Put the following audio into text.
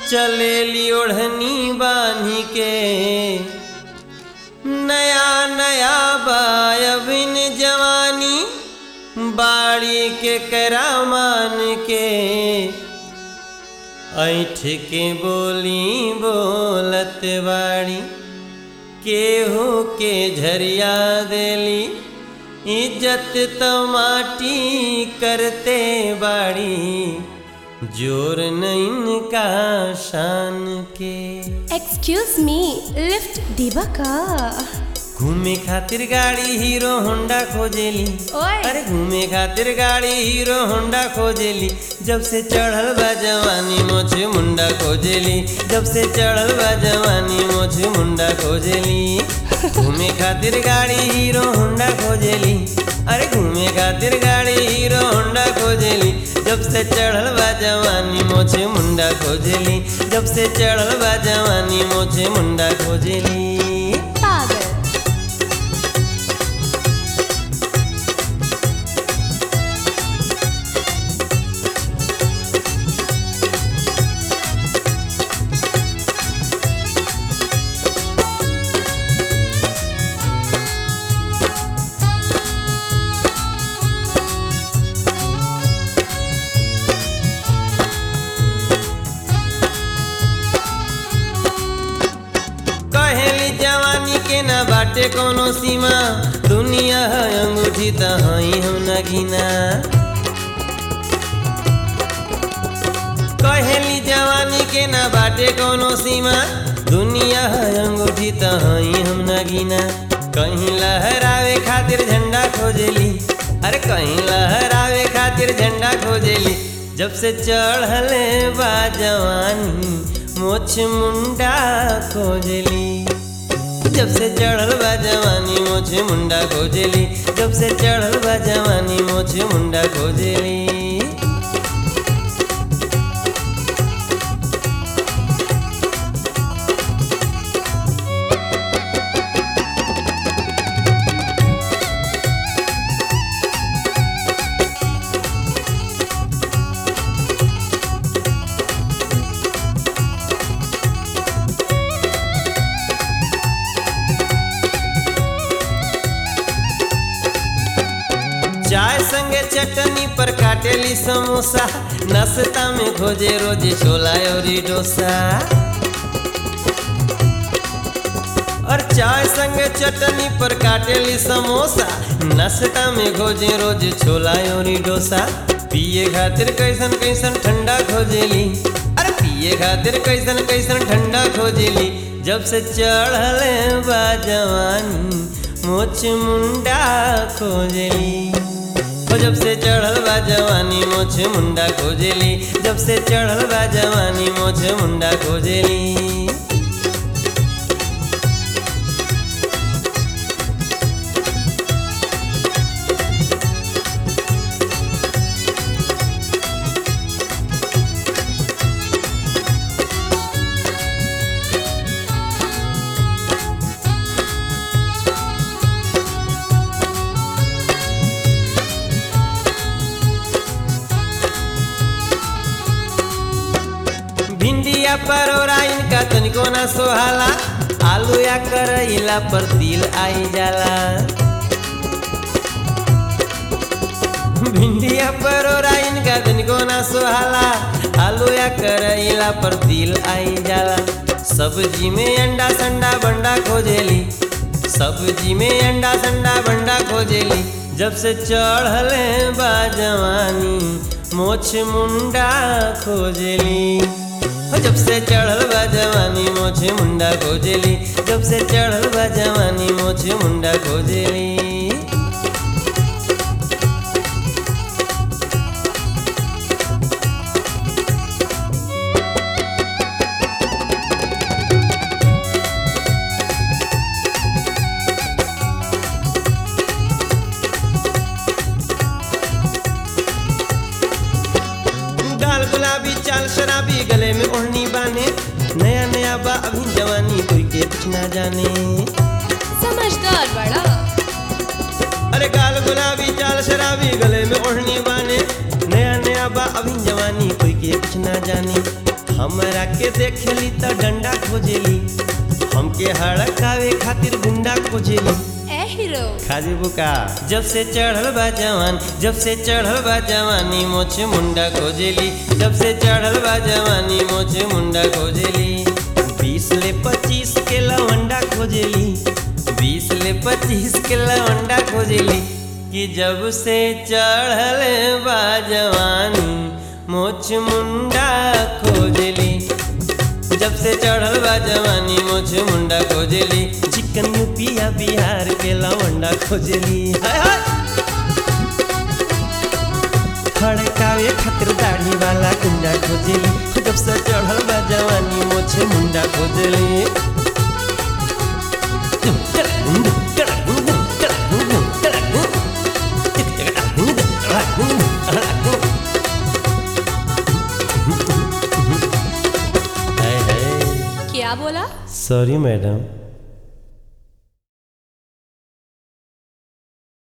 चलेली ओढ़नी बांधी के नया नया बायबिन जवानी बाड़ी के करामान के ऐठ के बोली बोलत बाड़ी केहू के झरिया देली इज्जत तो माटी करते बाड़ी जोर नहीं का शान के एक्सक्यूज मी लिफ्ट देबा का घूमे खातिर गाड़ी हीरो होंडा खोजेली ओए। अरे घूमे खातिर गाड़ी हीरो होंडा खोजेली जब से चढ़ल बा जवानी मोछ मुंडा खोजेली जब से चढ़ल बा जवानी मोछ मुंडा खोजेली घूमे खातिर गाड़ी हीरो होंडा खोजेली अरे घूमे खातिर गाड़ी हीरो होंडा खोजेली जब से चढ़ल बा जवानी मोछे मुंडा खोजेली जब से चढ़ल बा जवानी मोछे मुंडा खोजेली पागल कहेली जवानी के ना बाटे कोनो सीमा दुनिया है अंगूठी त हई हम न गिना कहेली जवानी के ना बाटे कोनो सीमा दुनिया है अंगूठी त हई हम न गिना कहीं लहरावे खातिर झंडा खोजेली अरे कहीं लहरावे खातिर झंडा खोजेली जब से चढ़ले बा जवानी मोछ मुंडा खोजेली जब से चढ़ल बा जवानी मोछे मुंडा खोजेली जब से चढ़ल बा जवानी मोछे मुंडा खोजेली चाय संगे चटनी पर काटेली समोसा नाश्ता में खोजे रोज छोला और डोसा और चाय संगे चटनी पर काटेली समोसा नाश्ता में खोजे रोज छोला और डोसा पिए खातिर कैसन कैसन ठंडा खोजेली अरे पिए खातिर कैसन कैसन ठंडा खोजेली जब से चढ़ले बा जवानी मोछ मुंडा खोजेली ओ जब से चढ़ल बा जवानी मोछ मुंडा खोजेली जब से चढ़ल बा जवानी मोछ मुंडा खोजेली भिंडिया परोरा इनका तनिको ना सोहाला आलू या करैला पर दिल आई जाला भिंडिया परोरा इनका तनिको ना सोहाला आलू या करैला पर दिल आई जाला सब्जी में अंडा संडा बंडा खोजेली सब्जी में अंडा संडा बंडा खोजेली जब से चढ़ले बा जवानी मोछ मुंडा खोजेली हो जब से चढ़ल बा जवानी मोछे मुंडा खोजेली जब से चढ़ल बा जवानी मोछे मुंडा खोजेली गाल गुलाबी चाल शराबी गले में ओढ़नी बाने नया नया बा अभी जवानी कोई के कुछ ना जाने समझदार बड़ा अरे गाल गुलाबी चाल शराबी गले में ओढ़नी बाने नया नया बा अभी जवानी कोई के कुछ ना जाने हमरा के देखेली त डंडा खोजेली हमके हड़कावे खातिर गुंडा खोजेली ए हीरो खाजी बुका जब से चढ़ल बा जवान जब से चढ़ल बा जवानी मोछ मुंडा खोजेली जब से चढ़ल बा जवानी मोछ मुंडा खोजेली बीस ले पच्चीस के लवंडा खोजेली बीस ले पच्चीस के लवंडा खोजेली कि जब से चढ़ल बा जवानी मोछ मुंडा खोजेली जब से चढ़ल बा जवानी मोछ मुंडा खोजेली चिकन यूपिया बिहार के लवंडा खोजेली हाय हाय खड़कावे खातिर दाढ़ी वाला गुंडा खोजेली जब से चढ़ल बा जवानी मोछ मुंडा खोजेली क्या बोला सॉरी मैडम